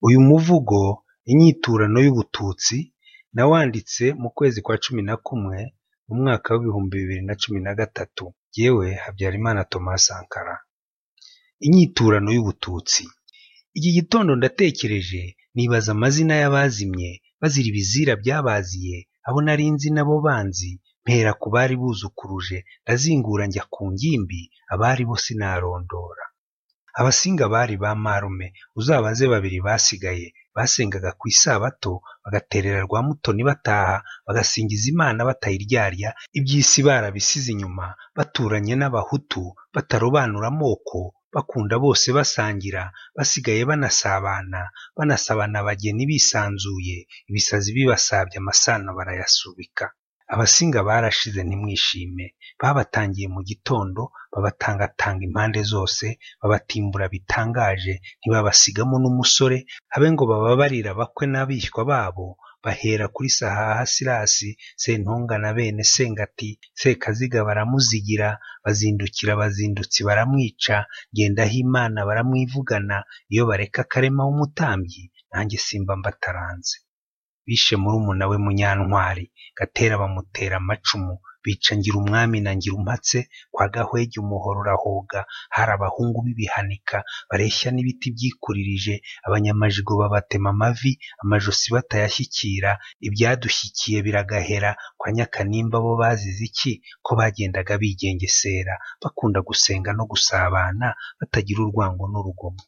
Uyu muvugo inyiturano y'Ubututsi nawanditse mu kwezi kwa cumi na kumwe mu mwaka w'ibihumbi bibiri na cumi na gatatu, jyewe Habyarimana Thomas Sankara. Inyiturano y'Ubututsi. Iki gitondo ndatekereje nibaza amazina y'abazimye bazira ibizira byabaziye, abo nari nzi n'abo banzi, mpera ku bari buzukuruje, ndazingura njya ku ngimbi, abari bo sinarondora. Abasinga bari ba marume, uzabaze babiri basigaye, basengaga ku isabato, bagaterera rwa mutoni bataha, bagasingiza Imana batayiryarya, iby'isi barabisize inyuma, baturanye n'abahutu, batarobanura amoko, bakunda bose basangira, basigaye banasabana, banasabana abageni bisanzuye, ibisazi bibasabye amasano barayasubika. Abasinga barashize ntimwishime, babatangiye mu gitondo, babatangatanga impande zose, babatimbura bitangaje, ntibabasigamo n'umusore, habe ngo bababarire abakwe n'abishywa babo, bahera kuri Sahaha Sirasi, Sentongana bene Sengati, Sekaziga baramuzigira, bazindukira abazindutsi baramwica, Ngendahimana baramwivugana, iyo bareka Karema w'umutambyi, nanjye simba mbataranze. Bishe murumuna we Munyantwari, Gatera bamutera amacumu, bica Ngirumwami na Ngirumpatse, kwa Gahwege umuhoro urahoga, hari abahungu b'ibihanika, bareshya n'ibiti byikuririje, abanyamajigo babatema amavi, amajosi batayashyikira, ibyadushyikiye biragahera, kwa Nyakanimba bo bazize iki? Ko bagendaga bigengesera, bakunda gusenga no gusabana, batagira urwango n'urugomo.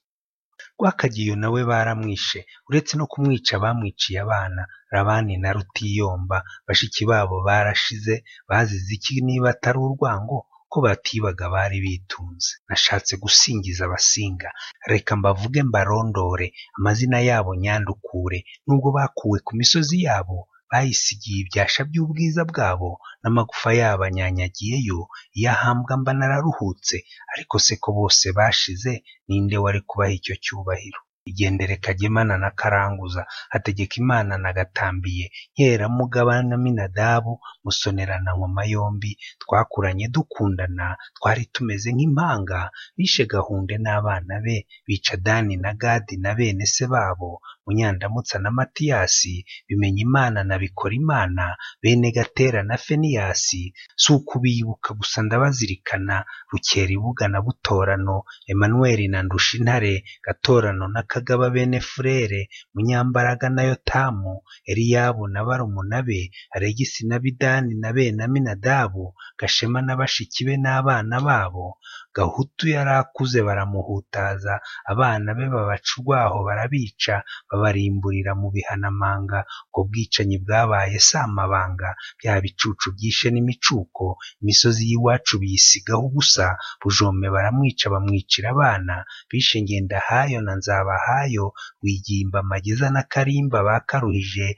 Rwakagiyo na we baramwishe, uretse no kumwica bamwiciye abana, Rabani na Rutiyomba, bashiki babo barashize, bazize iki niba atari urwango? Ko batibaga bari bitunze. Nashatse gusingiza abasinga, reka mbavuge mbarondore, amazina yabo nyandukure, nubwo bakuwe ku misozi yabo, bayisigiye ibyasha by'ubwiza bwabo, n'amagufa yabo anyanyagiyeyo, iyo ahambwa mba nararuhutse, ariko se ko bose bashize, ninde wari kubaha icyo cyubahiro? Igendere Kagemana na Karanguza, Hategekimana na Gatambiye, Nkeramugaba na Minadabu, Musonera na Nkoma yombi, twakuranye dukundana, twari tumeze nk'impanga, bishe Gahunde n'abana be, bica Dani na Gadi na bene se babo, Munyandamutsa na Matiyasi, Bimenyimana na Bikorimana, bene Gatera na Feniyasi, si ukubiyibuka gusa ndabazirikana, Rukeribuga na Butorano, Emmanuel na Ndushintare, Gatorano na Kagaba bene Furere, Munyambaraga na Yotamu, Eliyabu na Barumunabe, Aregisi na Bidani na bene Aminadabu, Gashema na bashiki be n'abana babo, Gahutu yari akuze baramuhutaza, abana be babaca urwaho barabica, babarimburira mu bihanamanga, ubwo bwicanyi bwabaye samabanga, bya bicucu byishe n'imicuko, imisozi y'iwacu biyisigaho ubusa, Bujome baramwica bamwicira abana, bishe Ngendahayo na Nzabahayo, Rwigimba Mageza na Karimba bakaruhije,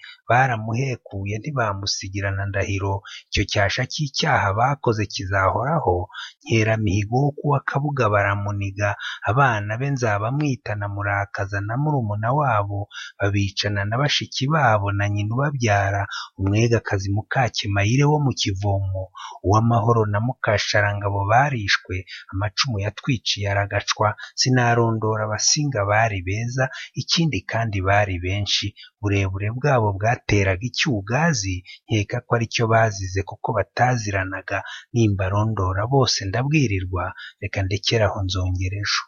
baramuhekuye ntibamusigira na Ndahiro, icyo cyasha cy'icyaha bakoze kizahoraho, Nkeramihigo wo kuwa Kabuga baramuniga, abana be nzabamwita na Murakaza na murumuna wabo, babicana na bashiki babo na nyina ubabyara, Umwegakazi Mukakemayire wo mu Kivomo, Uwamahoro na Mukasharangabo barishwe, amacumu yatwiciye aragacwa, sinarondora abasinga bari beza, ikindi kandi bari benshi, uburebure bwabo bwateraga icyugazi, nkeka ko ari cyo bazize kuko bataziranaga, nimbarondora bose ndabwirirwa, reka ndekere aho nzongera ejo.